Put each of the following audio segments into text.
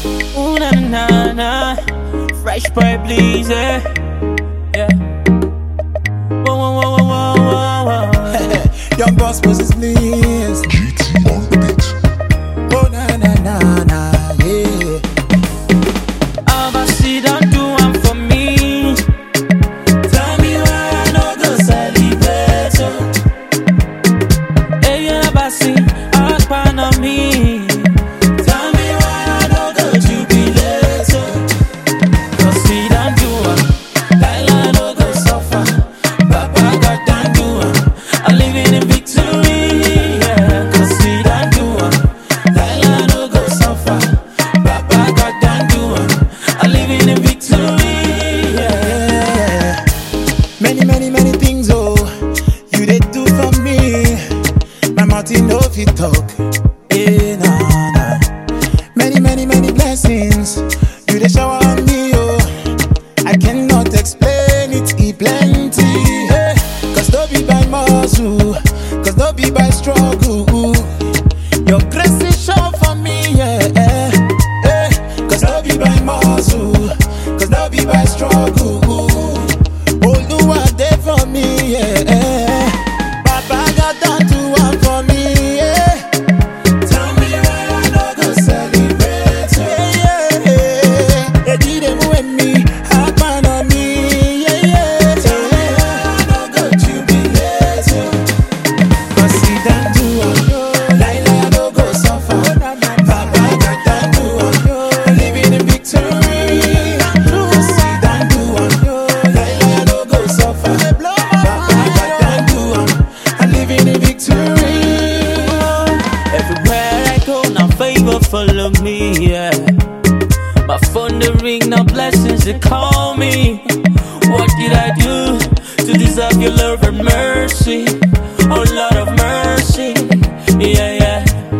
Ooh na na na na, fresh boy please, eh. Yeah. Whoa whoa whoa whoa whoa whoa. whoa. Young boss Moses please. GT on the beat. Oh na na na na yeah. Abasi don't do one for me. Tell me why I no go celebrate. oh. Hey Abasi, akpan on me. Tell me why I no go jubilate. oh. Cause we don't do one, Laila no go suffer. Papa God don't do one, I'm living in victory. Yeah. Cause we don't do one, Laila no go suffer. Papa God don't do one, I'm living in victory. Yeah. yeah. Many many many things oh you dey do for me. My mouth e no fit talk. Eh, nah, nah. Many many many blessings you dey shower on me oh. I cannot explain it, e plenty. eh. Cause no be by muscle, cause no be by struggle. Your grace is sure for me, yeah. eh, eh. Cause no be by muscle, cause no be by struggle. Oluwa dey for me, yeah. eh. Baba God don do one for me, yeah. Tell me why I no go celebrate, yeah, yeah, yeah. Eji dey move me, happen on me, yeah, yeah. Tell me why I no go jubilate, yeah. Cause he done do am, Laila I no go suffer. Papa God done do am, I'm living in victory. Cause he done do am, Laila I no go suffer. Papa God done do am, I'm living in victory. Everywhere I go, now favor follow me, yeah. My phone the ring, now blessings they call me. What did I do to deserve your love and mercy? Oh Lord of mercy, yeah, yeah.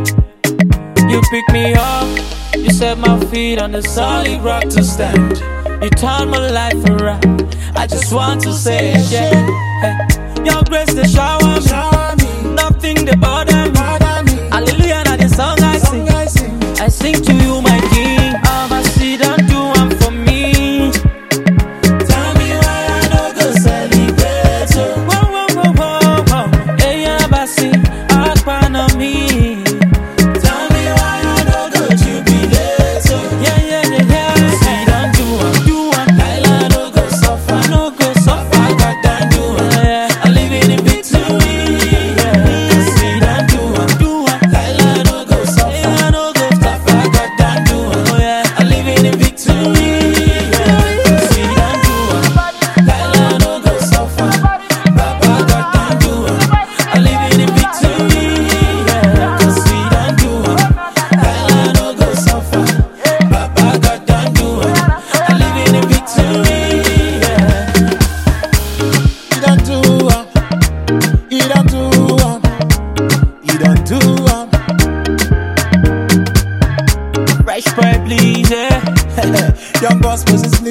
You pick me up, you set my feet on the solid rock to stand. You turn my life around. I just want to say, yeah. Hey, your grace they shower me, Shower me, nothing they bother me. pardon me. Hallelujah, now the song I Song sing. I sing. I sing to you, my king. I'm a seed and do one for me. Tell me why I no go celebrate. oh. Whoa, whoa, whoa, whoa, whoa. Hey, Abasi, Akpan on me. Tell me why I no go jubilate. oh. Yeah, yeah, yeah, yeah. Seed and do one, do one. Laila no go suffer. No go suffer. Papa God done do am. Yeah, yeah. I'm living in victory. Yeah. Cause he done do am. Do one. Laila no go suffer. Yeah, no go Papa God done do am. Oh, yeah. I'm living in victory. Cause he done do am. Laila no go suffer. Papa God done do am. I'm living in victory. Cause he done do am. Laila no go suffer. Papa God done do am. I'm living in victory. He done do am. He done do am. He done do am. Fresh boy, please, yeah. Young boss Moses